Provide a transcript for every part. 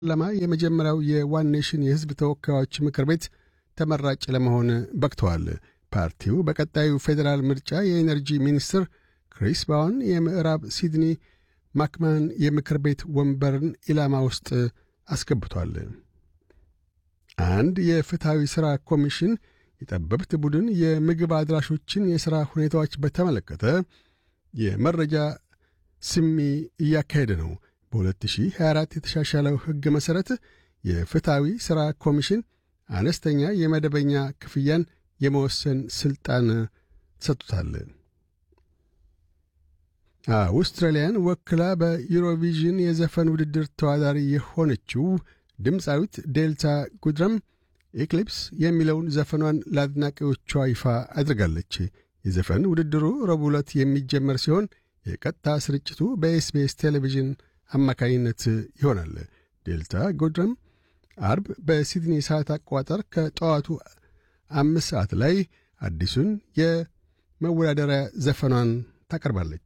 ፓርላማ የመጀመሪያው የዋን ኔሽን የሕዝብ ተወካዮች ምክር ቤት ተመራጭ ለመሆን በቅተዋል። ፓርቲው በቀጣዩ ፌዴራል ምርጫ የኤነርጂ ሚኒስትር ክሪስ ባውን የምዕራብ ሲድኒ ማክማን የምክር ቤት ወንበርን ኢላማ ውስጥ አስገብቷል። አንድ የፍትሐዊ ሥራ ኮሚሽን የጠበብት ቡድን የምግብ አድራሾችን የሥራ ሁኔታዎች በተመለከተ የመረጃ ስሚ እያካሄደ ነው። በ2024 የተሻሻለው ሕግ መሠረት የፍትሐዊ ሥራ ኮሚሽን አነስተኛ የመደበኛ ክፍያን የመወሰን ሥልጣን ተሰጥቶታል። አውስትራሊያን ወክላ በዩሮቪዥን የዘፈን ውድድር ተወዳዳሪ የሆነችው ድምፃዊት ዴልታ ጉድረም ኤክሊፕስ የሚለውን ዘፈኗን ለአድናቂዎቿ ይፋ አድርጋለች። የዘፈን ውድድሩ ረቡዕ ዕለት የሚጀመር ሲሆን የቀጥታ ስርጭቱ በኤስቢኤስ ቴሌቪዥን አማካኝነት ይሆናል። ዴልታ ጎድረም አርብ በሲድኒ ሰዓት አቆጣጠር ከጠዋቱ አምስት ሰዓት ላይ አዲሱን የመወዳደሪያ ዘፈኗን ታቀርባለች።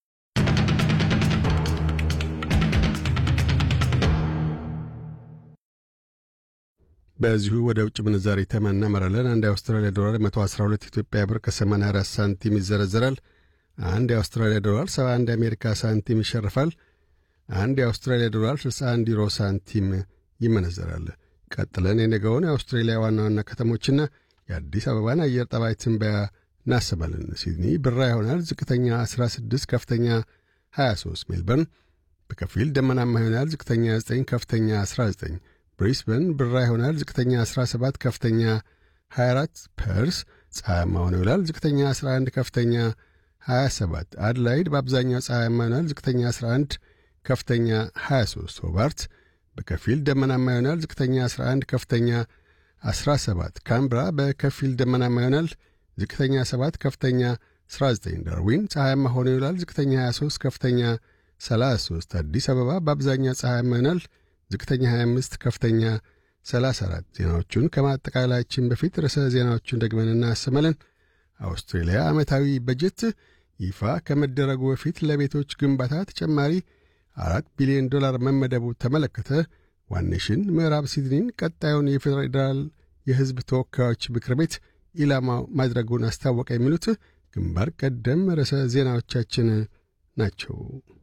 በዚሁ ወደ ውጭ ምንዛሪ ተመን እናመራለን። አንድ የአውስትራሊያ ዶላር 112 ኢትዮጵያ ብር ከ84 ሳንቲም ይዘረዘራል። አንድ የአውስትራሊያ ዶላር 71 የአሜሪካ ሳንቲም ይሸርፋል። አንድ የአውስትራሊያ ዶላር 61 ዩሮ ሳንቲም ይመነዘራል። ቀጥለን የነገውን የአውስትሬሊያ ዋና ዋና ከተሞችና የአዲስ አበባን አየር ጠባይ ትንበያ እናሰማለን። ሲድኒ ብራ ይሆናል። ዝቅተኛ 16፣ ከፍተኛ 23። ሜልበርን በከፊል ደመናማ ይሆናል። ዝቅተኛ 9፣ ከፍተኛ 19። ብሪስበን ብራ ይሆናል። ዝቅተኛ 17፣ ከፍተኛ 24። ፐርስ ፀሐያማ ሆኖ ይውላል። ዝቅተኛ 11፣ ከፍተኛ 27። አድላይድ በአብዛኛው ፀሐያማ ይሆናል። ዝቅተኛ 11፣ ከፍተኛ 23። ሆባርት በከፊል ደመናማ ይሆናል። ዝቅተኛ 11፣ ከፍተኛ 17። ካምብራ በከፊል ደመናማ ይሆናል። ዝቅተኛ 7፣ ከፍተኛ 19። ዳርዊን ፀሐያማ ሆኖ ይውላል። ዝቅተኛ 23፣ ከፍተኛ 33። አዲስ አበባ በአብዛኛው ፀሐያማ ይሆናል። ዝቅተኛ 25፣ ከፍተኛ 34። ዜናዎቹን ከማጠቃላያችን በፊት ርዕሰ ዜናዎቹን ደግመን እናሰማለን። አውስትሬልያ ዓመታዊ በጀት ይፋ ከመደረጉ በፊት ለቤቶች ግንባታ ተጨማሪ አራት ቢሊዮን ዶላር መመደቡ ተመለከተ። ዋኔሽን ምዕራብ ሲድኒን ቀጣዩን የፌዴራል የሕዝብ ተወካዮች ምክር ቤት ኢላማ ማድረጉን አስታወቀ። የሚሉት ግንባር ቀደም ርዕሰ ዜናዎቻችን ናቸው።